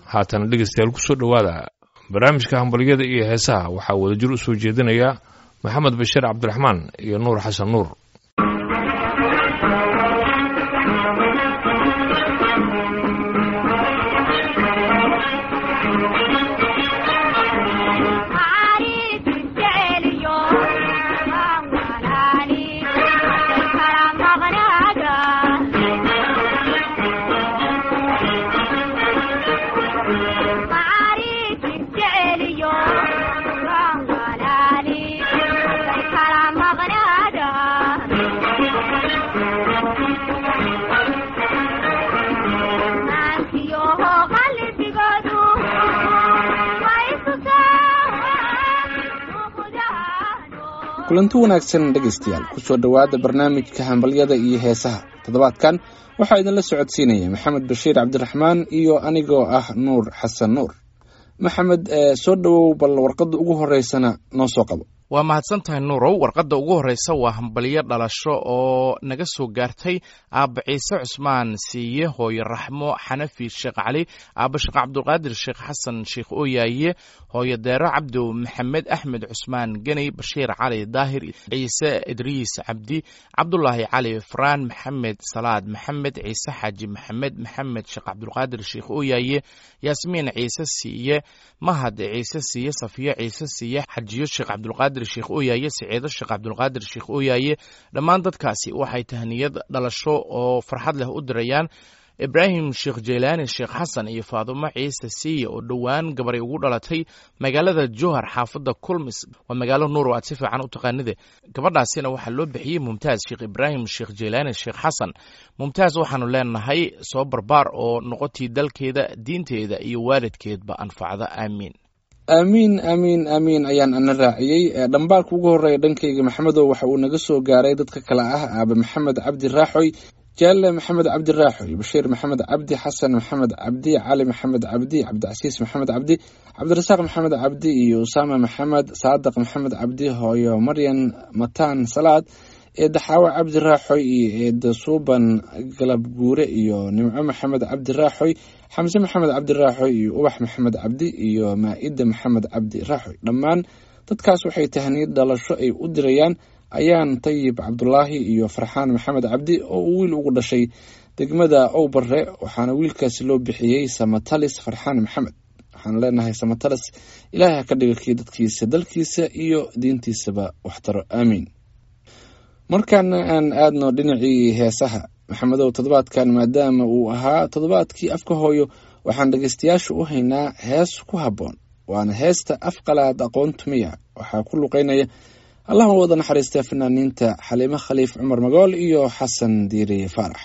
haatana dhegeystayaal kusoo dhowaada barnaamijka hambalyada iyo heesaha waxaa wadajir u soo jeedinaya maxamed bashiir cabdiraxmaan iyo nuur xasan nuur kulanti wanaagsan dhegaystayaal kusoo dhowaada barnaamijka hambalyada iyo heesaha toddobaadkan waxaa idinla socodsiinaya maxamed bashiir cabdiraxmaan iyo anigoo ah nuur xasan nuur maxamed soo dhowow bal warqadda ugu horeysana noo soo qabo waa mahadsan tahay nuurow warqadda ugu horreysa waa hambalyo dhalasho oo naga soo gaartay aabba ciise cusmaan siiye hooyo raxmo xanafi sheekh cali aabba sheekh cabdulqaadir sheekh xasan sheekh ooyaaye hooyo deero cabdow maxamed axmed cusmaan geney bashiir cali daahir ciise idriis cabdi cabdulaahi cali faraan maxamed salaad maxamed ciise xaaji maxamed maxamed sheekh cabdulqaadir sheekh ooyaaye yaasmiin ciise siiye mahad ciise siiye safiyo ciise siiye xajiyo sheekh cabdulqaadir sheekh ooyaaye siciido sheekh cabdulqaadir sheekh ooyaaye dhammaan dadkaasi waxay tahniyad dhalasho oo farxad leh u dirayaan ibraahim sheekh jeylaani sheekh xasan iyo faadumo ciise siiye oo dhowaan gabaray ugu dhalatay magaalada johar xaafadda kulmis waa magaalo nuur oo aad si fiican u taqaanide gabadhaasina waxaa loo bixiyey mumtaaz sheekh ibraahim sheekh jeylaani sheekh xasan mumtaaz waxaanu leenahay soo barbaar oo noqotii dalkeeda diinteeda iyo waalidkeedba anfacda aamiin aamiin aamiin aamiin ayaan ana raaciyey dhambaalka ugu horreeya dhankayga maxamedow waxa uu naga soo gaaray dadka kale ah aabe maxamed cabdi raaxoy jaalle maxamed cabdi raaxoy bashiir maxamed cabdi xasan maxamed cabdi cali maxamed cabdi cabdicasiis maxamed cabdi cabdirasaaq maxamed cabdi iyo usaama maxamed saadiq maxamed cabdi hooyo maryan mataan salaad eedda xaawo cabdi raaxoy iyo eedda suuban galab guure iyo nimco maxamed cabdi raaxoy xamse maxamed cabdi raaxoy iyo ubax maxamed cabdi iyo maa-ida maxamed cabdi raaxoy dhammaan dadkaas waxay tahniyad dhalasho ay u dirayaan ayaan tayib cabdulaahi iyo farxaan maxamed cabdi oo uu wiil ugu dhashay degmada owbare waxaana wiilkaasi loo bixiyey samatalis farxaan maxamed waxaan leenahay samatalis ilaahay ha ka dhiga kii dadkiisa dalkiisa iyo diintiisaba waxtaro aamiin markaana aan aadno dhinacii heesaha maxamedow toddobaadkan maadaama uu ahaa toddobaadkii afka hooyo waxaan dhegaystayaasha u haynaa hees ku habboon waana heesta afqalaad aqoon tumiya waxaa ku luqeynaya allah u wada naxariistaa fanaaniinta xaliimo khaliif cumar magool iyo xasan diiriye faarax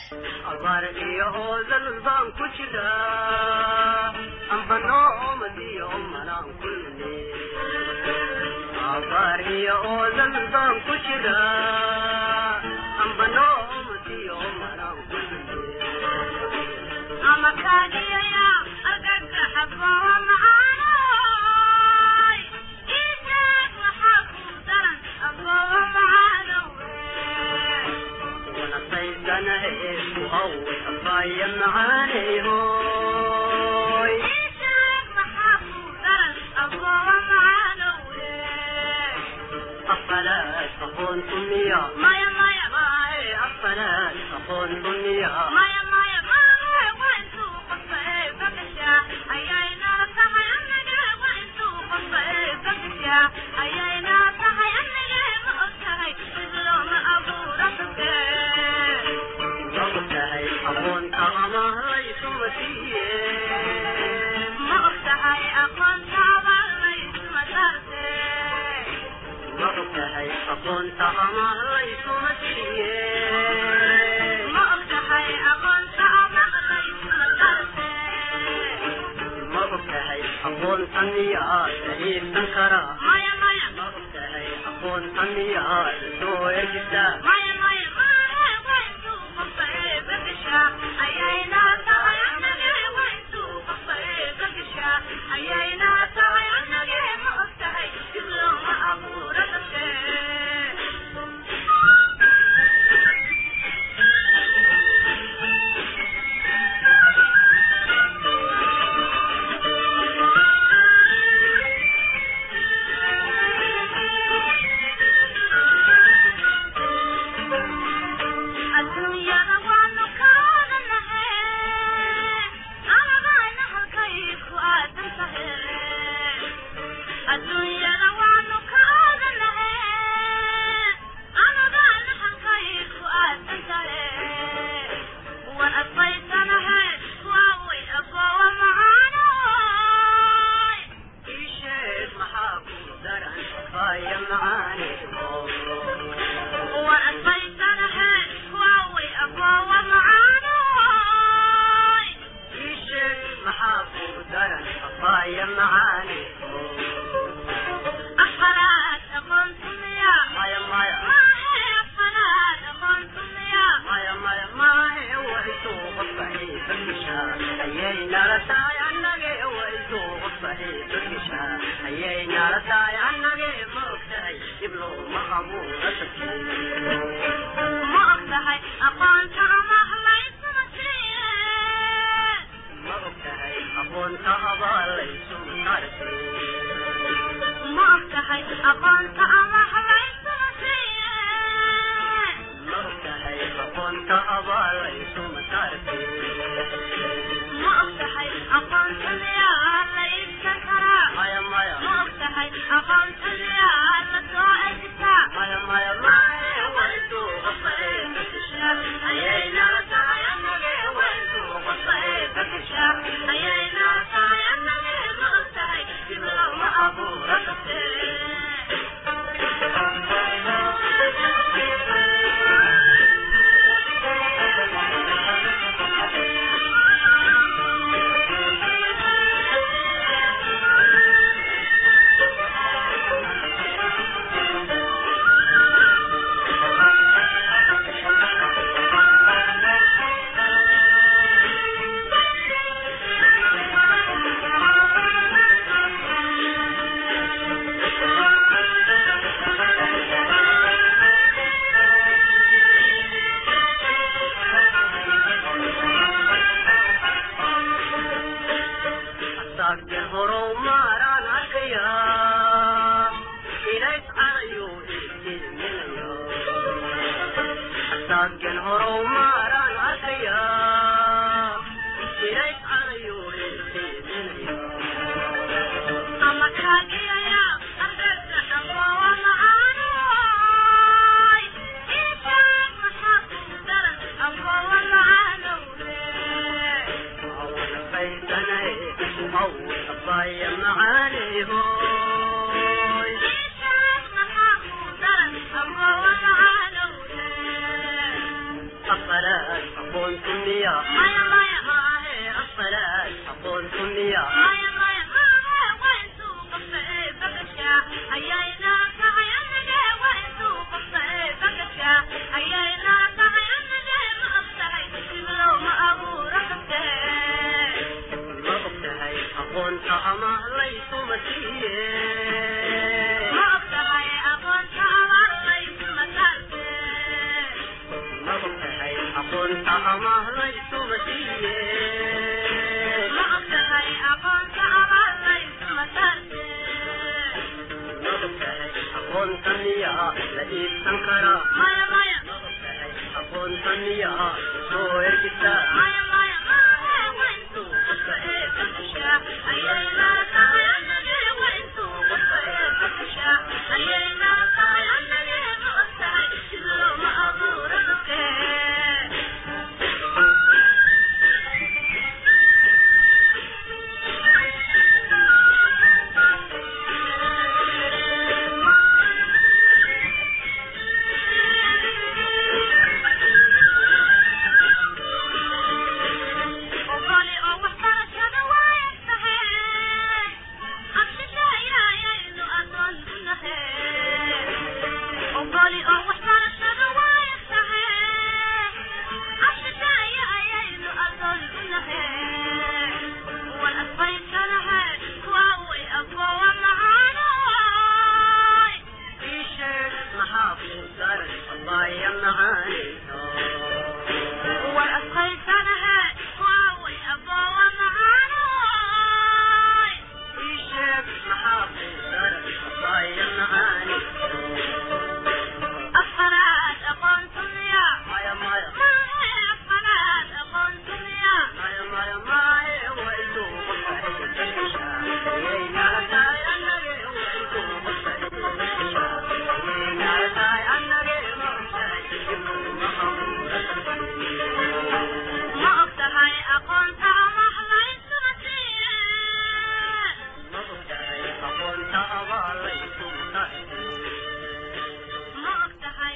abaaya macaani أخرات أقنتم يا maya maya أخرات أقنتم يا maya maya maahe waysuu qofkahay dadkishaa ayay nala tahay annage waysuu qofkahay dadkishaa ayay nala tahay annage ma ogtahay dib looma abuura dadkii ما أفتحي أقنت أما حليت مسيح ma ogtahay aqoonta abaalaysu maartay ما أفتحي أقنت أما حليت مسيح ma ogtahay aqoonta abaalaysu masaartay ما أفتحي أقنت يا ليس كرا maya maya ما أفتحي أقنت يا لسوء maya maya maahe waysuu qofkahay dadkishaa ayay nala tahay annage waysuu qofkahay dadkishaa ayay nala tahay annage ma ogtahay dib looma abuura asaagteen horow maaraan arkayaa ilays cadayuu iiminayo asaageen horow maaraan arkayaa ilays cadayuu iiminayo أما كاجيا يا أردت أبوا معانوي إيشان محاكم درن أبوا معانوي awna baysanay aw abaya macaanihoy إيشان محاكم درن أبوا معانوي afaraad aqoontu miya مايا مايا maahe afaraad aqoontu miya مايا مايا مايا وين سوق الصعيد بكشا أيينا تعينا جاي وين سوق الصعيد بكشا أيينا تعينا جاي ما أفتحي لو ما أبو رقبتي ma ogtahay aqoonta ama laysu masiiye ما أفتحي أقول تعال ليس مسالتي ma ogtahay aqoonta ama laysu masiiye ما أفتحي أقول تعال ليس مسالتي ma ogtahay aqoonta miya la iibsan karaa مايا مايا ma ogtahay aqoonta miya soo ergisaa مايا مايا مايا وين سوق الصعيد بكشا أيينا تعينا جاي وين سوق الصعيد بكشا أيينا تعينا جاي ما أفتحي لو ما أبو رقبتي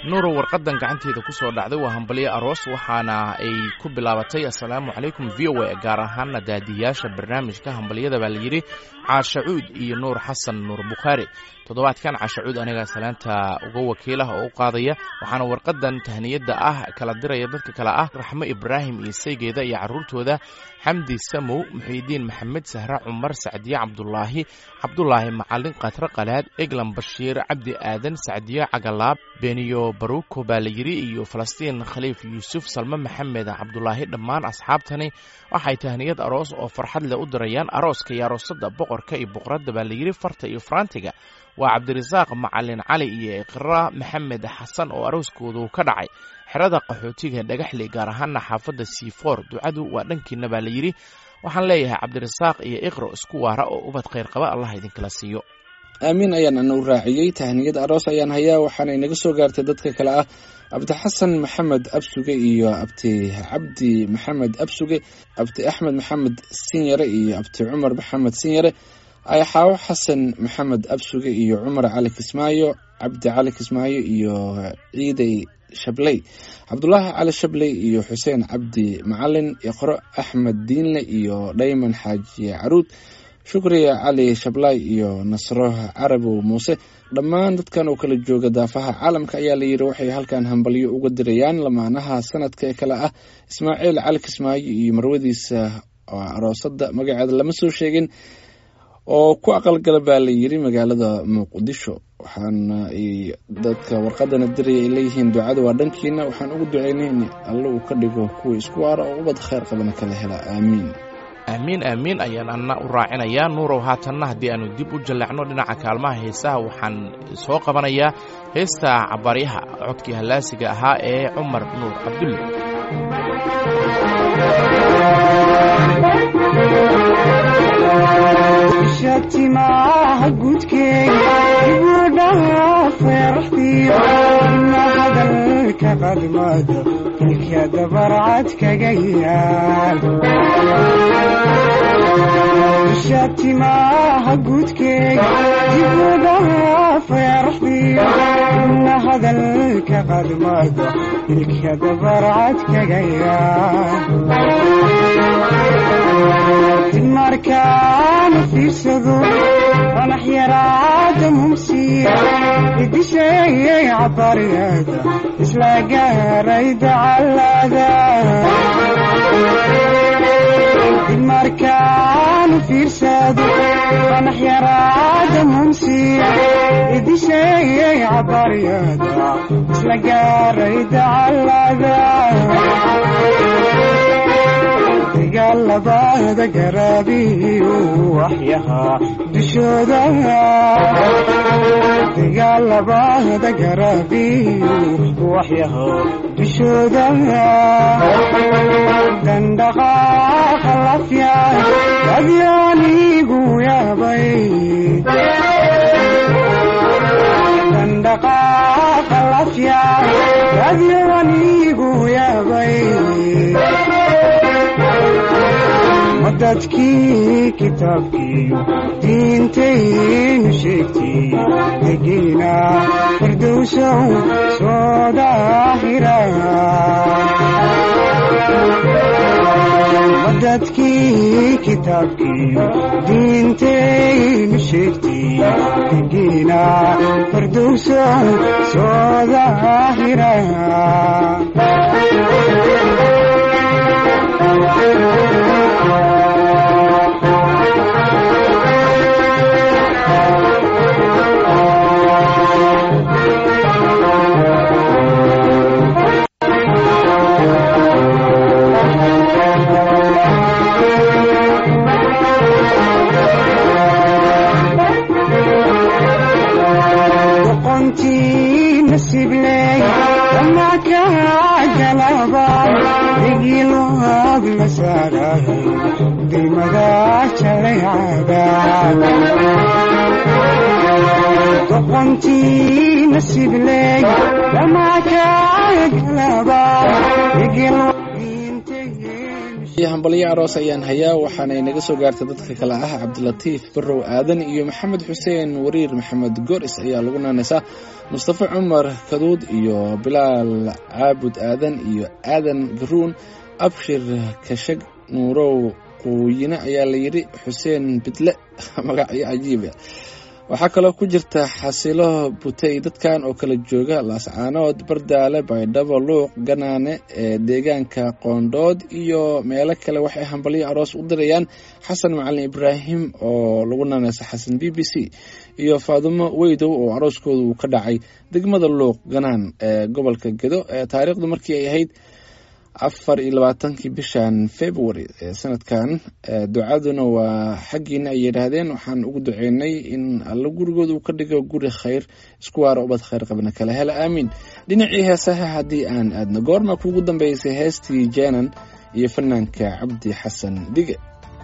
nuuro warqadan gacanteeda ku soo dhacday waa hambalyo aroos waxaana ay ku bilaabatay assalaamu calaykum v o a gaar ahaana daadiyaasha barnaamijka hambalyada baa layidhi caashacuud iyo nuur xasan nuur bukhaari toddobaadkan caashacuud anigaa salaanta uga wakiilah oo u qaadaya waxaana warqadan tahniyadda ah kala diraya dadka kale ah raxmo ibraahim iyo saygeeda iyo carruurtooda xamdi samow muxiidiin maxamed sahre cumar sacdiye cabdulaahi cabdulaahi macalin khatre qalaad eglan bashiir cabdi aadan sacdiye cagalaab beniyo baruko baa layidhi iyo falastiin khaliif yuusuf salme maxamed cabdulaahi dhammaan asxaabtani waxay tahniyad aroos oo farxad leh u dirayaan arooska iyo aroosada boqorka iyo boqoradda baa layidhi farta iyo faraantiga waa cabdirasaaq macalin cali iyo iqra maxamed xasan oo arooskoodu ka dhacay xerada qaxootiga dhagaxley gaar ahaana xaafadda siifoor ducadu waa dhankiina baa layidhi waxaan leeyahay cabdirasaaq iyo iqro isku waara oo ubad khayr qaba allah idinkala siiyo aamiin ayaan ana u raaciyey tahniyad aroos ayaan hayaa waxaana inaga soo gaartay dadka kale ah abdixasan maxamed absuge iyo abti cabdi maxamed absuge abti axmed maxamed sinyare iyo abti cumar maxamed sinyare ayaxaawo xasan maxamed absuge iyo cumar cali kismaayo cabdi cali kismaayo iyo ciidey shabley cabdulaahi cali shabley iyo xuseen cabdi macalin iqro axmed diinle iyo dhayman xaaji caruud shukriya cali shablaay iyo nasro carabow muuse dhammaan dadkan oo kala jooga daafaha caalamka ayaa layidhi waxay halkan hambalyo uga dirayaan lamaanaha sanadka ee kale ah ismaaciil cali kismaayo iyo marwadiisa aroosada magaceeda lama soo sheegin oo ku aqalgala baa layidhi magaalada muqdisho waxaana ay dadka warqadana diraya ay leeyihiin ducada waa dhankiina waxaan ugu duceynay in alle uu ka dhigo kuwa isku waara oo ubad khayr qabana kala hela aamiin aamiin aamiin ayaan anna u raacinayaa nuurow haatanna haddii aanu dib u jalleecno dhinaca kaalmaha heesaha waxaan soo qabanayaa heesta cabaaryaha codkii hallaasiga ahaa ee cumar nuur cabdulle shatimaha gudkeega ibudhaha feeraxdiyo ina hadalka qadmado ilka dabarcad kaga yaal shatimaha gudkeega ibudhaha feeraxdiyo ina hadalka qadmado ilka dabarcad kaga yaal markaan fiirsado qanax yaraada mumsiya idisheeyay cabaryada isla gaaray dacalada markaan fiirsado qanax yaraada mumsiya idisheeyay cabaryada isla gaaray dacalada dagaalabada garaabiyu waxyahaa dushooda dagaalabada garaabiyu waxyahaa dushooda dandhaqaaqa lafya adyaanigu yaabay dandhaqaaqa lafya adyaanigu yaabay dadkii kitaabkiiyo diintaynu sheegtay degiina firdowsow soo daahira dadkii kitaabkiiyo diintaynu sheegtay degiina firdowsow soo daahira doqontii nasibley dhamakagalaba iyo hambalyo aroos ayaan hayaa waxaanay naga soo gaartay dadka kale ah cabdilatiif barow aadan iyo maxamed xuseen wariir maxamed goris ayaa lagu naanaysaa mustafa cumar kaduud iyo bilaal caabud aadan iyo aadan garuun abshir kashag nuurow quuyine ayaa la yidhi xuseen bidle magacyo cajiiba waxaa kaloo ku jirta xasilo butey dadkan oo kala jooga laascaanood bardaale baydhabo luuq ganaane ee deegaanka qoondhood iyo meelo kale waxay hambalyo aroos u dirayaan xasan macalin ibraahim oo lagu naanaysa xasan b b c iyo faadumo weydow oo arooskooda uu ka dhacay degmada luuq ganaan ee gobolka gedo ee taariikhdu markii ay ahayd afar iyo labaatankii bishan february ee sanadkan ducaduna waa xaggiina ay yidhaahdeen waxaan ugu duceynay in alla gurigooda uu ka dhigo guri khayr isku waara ubad khayr qabna kale hela aamiin dhinacii heesaha haddii aan aadno goorma kuugu dambeysay heestii jeenan iyo fanaanka cabdi xasan dige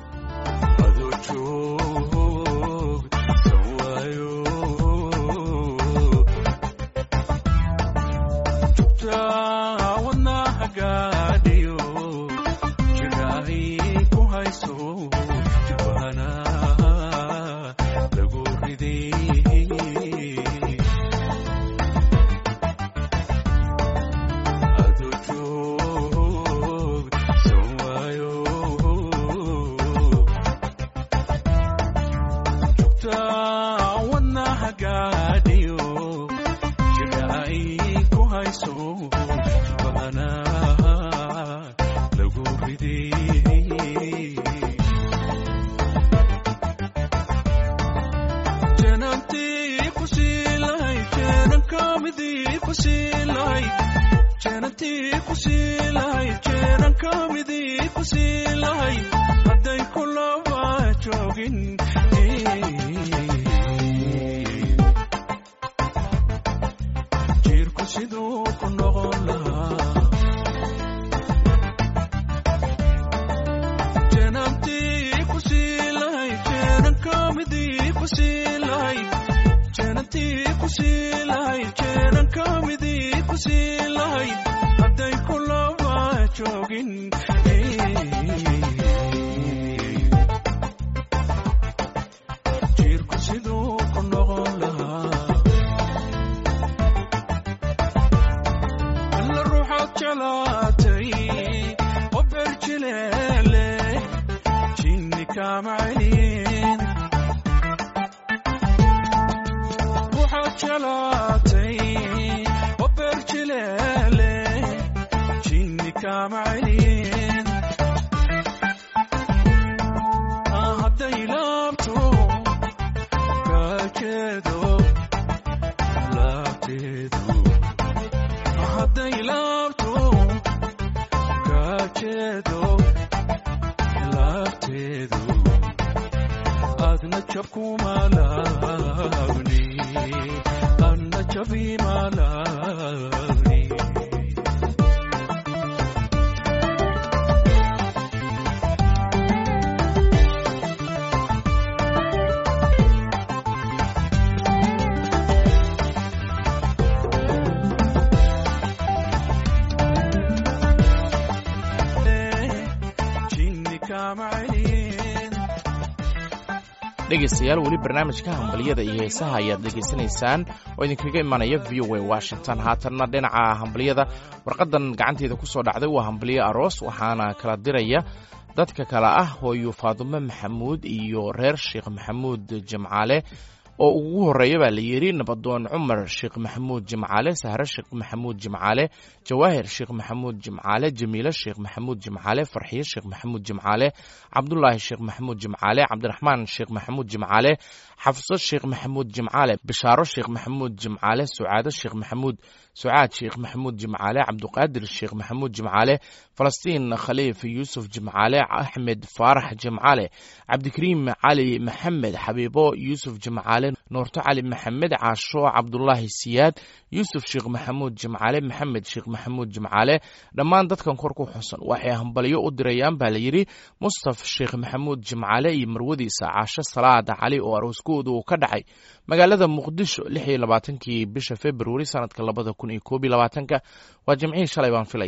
dhegaystayaal weli barnaamijka hambalyada iyo heesaha ayaad dhegaysanaysaan oo idinkaga imanaya v o a washington haatanna dhinaca hambalyada warqadan gacanteeda ku soo dhacday waa hambalyo aroos waxaana kala diraya dadka kale ah hooyo faadumo maxamuud iyo reer sheekh maxamuud jimcaale oo ugu horeeya baa la yidhi nabadoon cumar sheekh maxamuud jimcaale sahre sheekh maxamuud jimcaale jawaahir sheekh maxamuud jimcaale jamiile sheekh maxamuud jimcaale farxiye sheekh maxamuud jimcaale cabdulaahi sheekh maxamuud jimcaale cabdiraxmaan sheekh maxamuud jimcaale xafso sheekh maxamuud jimcaale bishaaro sheekh maxamuud jimcaale sucaado sheekh maxamuud sucaad sheekh maxamuud jimcaale cabduqaadir sheekh maxamuud jimcaale falastiin khaliif yuusuf jimcaale axmed faarax jimcaale cabdikariim cali maxamed xabiibo yuusuf jimcaale noorto cali maxamed caasho cabdulaahi siyaad yuusuf sheekh maxamuud jimcaale maxamed sheekh maxamuud jimcaale dhammaan dadkan kor ku xusan waxay hambalyo u dirayaan baa layidhi mustaf sheekh maxamuud jimcaale iyo marwadiisa caasho salaada cali oo arooskooda uu ka dhacay magaalada muqdisho lix iyo labaatankii bisha februari sanadka labada kun iyo koob iyo labaatanka waa jimcihii shalay baan filaya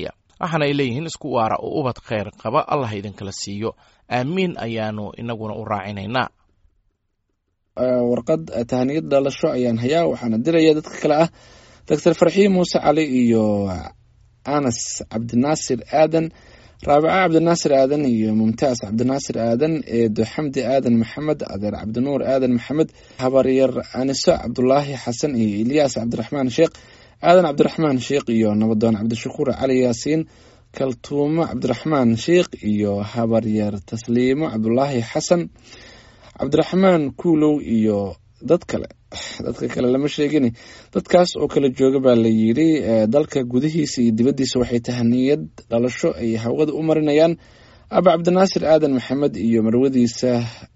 waxaana ay leeyihiin isku waara oo ubad khayr qaba allah idinkala siiyo aamiin ayaanu inaguna u raacinaynaa warqad tahaniyad dhalasho ayaan hayaa waxaana diraya dadka kale ah doctor farxiin muuse cali iyo anas cabdinaasir aadan raabica cabdinaasir aadan iyo mumtaas cabdinaasir aadan eedo xamdi aadan maxamed adeer cabdinuur aadan maxamed habaryar aniso cabdulaahi xasan iyo ilyaas cabdiraxmaan sheekh aadan cabdiraxmaan sheekh iyo nabadoon cabdishakuur cali yaasiin kaltuumo cabdiraxmaan sheekh iyo habaryar tasliimo cabdulaahi xasan cabdiraxmaan kuulow iyo dad kale dadka kale lama sheegin dadkaas oo kala jooga baa la yidhi dalka gudihiisa iyo dibaddiisa waxay tahaniyad dhalasho ay hawada u marinayaan aba cabdinaasir aadan maxamed iyo marwadiisa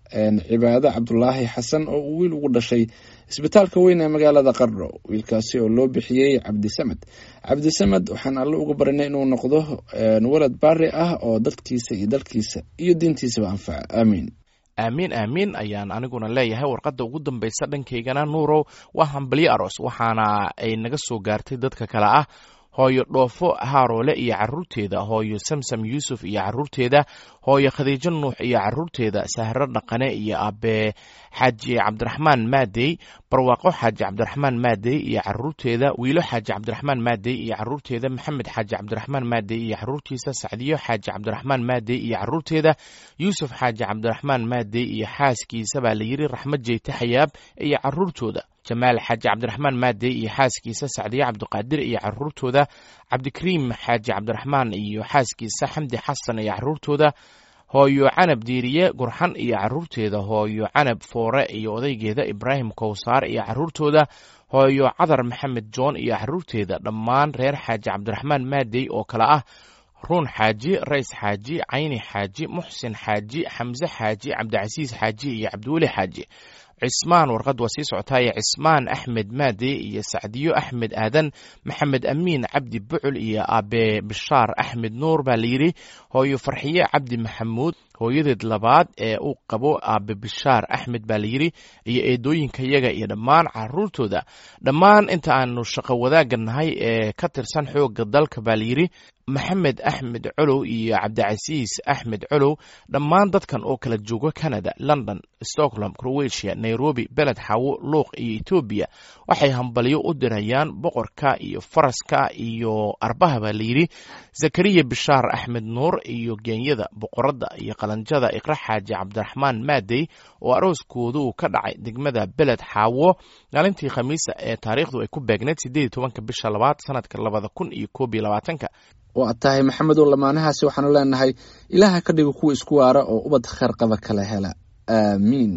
cibaado cabdulaahi xasan oo uu wiil ugu dhashay isbitaalka weyn ee magaalada qardho wiilkaasi oo loo bixiyey cabdisamed cabdisamed waxaan alle uga barinay inuu noqdo walad baari ah oo dadkiisa iyo dalkiisa iyo diintiisaba anfaca aamiin aamiin aamiin ayaan aniguna leeyahay warqadda ugu dambaysa dhankaygana nuurow waa hambalyo aroos waxaana ay naga soo gaartay dadka kale ah hooyo dhoofo haaroole iyo caruurteeda hooyo samsam yuusuf iyo caruurteeda hooyo khadiijo nuux iyo caruurteeda sahro dhaqane iyo abe xaaji cabdiraxmaan maadey barwaaqo xaaji cabdiraxmaan maadey iyo caruurteeda wiilo xaaji cabdiraxmaan maadey iyo caruurteeda maxamed xaaji cabdiraxmaan maadey iyo caruurtiisa sacdiyo xaaji cabdiraxmaan maadey iyo caruurteeda yuusuf xaaji cabdiraxmaan maadey iyo xaaskiisa baa layidhi raxmad jeyte xayaab iyo caruurtooda jamaal xaaji cabdiraxmaan maadey iyo xaaskiisa sacdiye cabdiqaadir iyo caruurtooda cabdikariim xaaji cabdiraxmaan iyo xaaskiisa xamdi xasan iyo caruurtooda hooyo canab diiriye gurxan iyo caruurteeda hooyo canab foore iyo odaygeeda ibraahim kowsaar iyo caruurtooda hooyo cadar maxamed joon iyo caruurteeda dhammaan reer xaaji cabdiraxmaan maadey oo kale ah ruun xaaji rays xaaji cayni xaaji muxsin xaaji xamse xaaji cabdicasiis xaaji iyo cabdiweli xaaji cismaan warqad waa sii socotaaye cismaan axmed maade iyo sacdiyo axmed aadan maxamed amiin cabdi bucul iyo abe bishaar axmed nuur baa layidhi hooyo farxiye cabdi maxamuud hooyadeed labaad ee uu qabo aabe bishaar axmed baa layidhi iyo eedooyinka yaga iyo dhammaan caruurtooda dhammaan inta aanu shaqo wadaagga nahay ee ka tirsan xoogga dalka baa layidhi maxamed axmed colow iyo cabdicasiis axmed colow dhammaan dadkan oo kala jooga canada london stockholm croatia nairobi beled xawo luuq iyo etoobiya waxay hambalyo u dirayaan boqorka iyo faraska iyo arbaha baa layidhi zakariya bishaar axmed nuur iyo geenyada boqoradda iyo qalanjada iqra xaaji cabdiraxmaan maadey oo arooskoodu ka dhacay degmada beled xaawo maalintii khamiisa ee taariikhdu ay ku beegneyd sideed tobanka bisha labaad sanadka labada kun iyo koob iyo labaatanka waad tahay maxamedow lamaanahaasi waxaanu leenahay ilaaha ka dhigo kuwa isku waara oo ubad kheyr qaba kala hela aamiin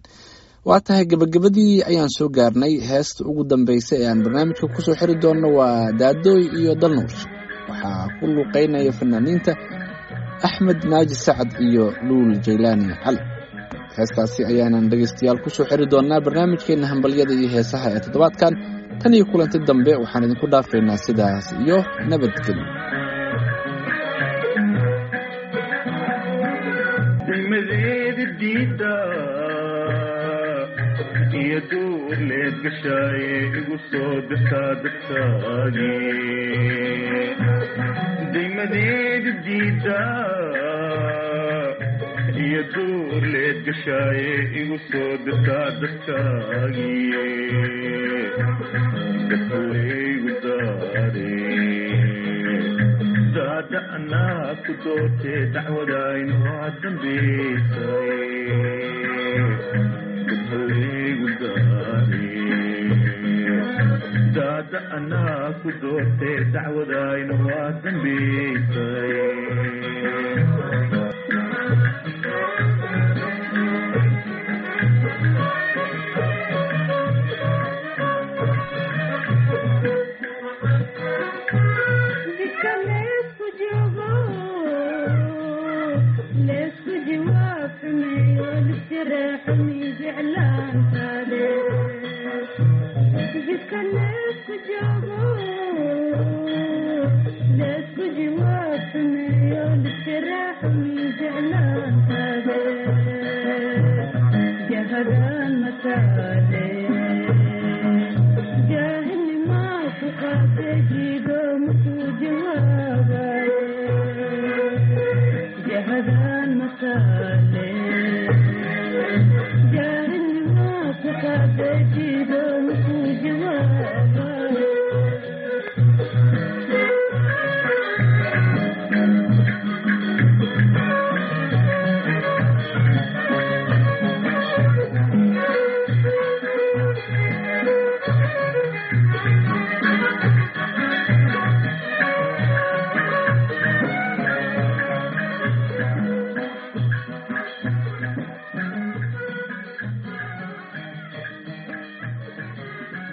waa tahay gebagabadii ayaan soo gaarnay heesta ugu dambeysa ee aan barnaamijka kusoo xiri doonno waa daadooy iyo dalnuush waxaa ku luuqeynaya fanaaniinta axmed naaji sacad iyo luul jaylaani cali heestaasi ayaanan dhegeystayaal kusoo xiri doonaa barnaamijkeena hambalyada iyo heesaha ee toddobaadkan tan iyo kulanti dambe waxaan idinku dhaafaynaa sidaas iyo nabadgelyo degmadeeda diida iyo duur leed gashaaye igu soo dirtaa dadkaagi degmadeeda diida iyo duur leed gashaaye igu soo dirtaa dadkaagi dadkalaygu daare daada anaa ku doortee dacwadaynu waa dambaysay dadhalaygu daare daada anaa ku doortee dacwadaynu waa dambaysay جاهل ما فقط جيدو مكو جوابي ka dejido muku jawaaba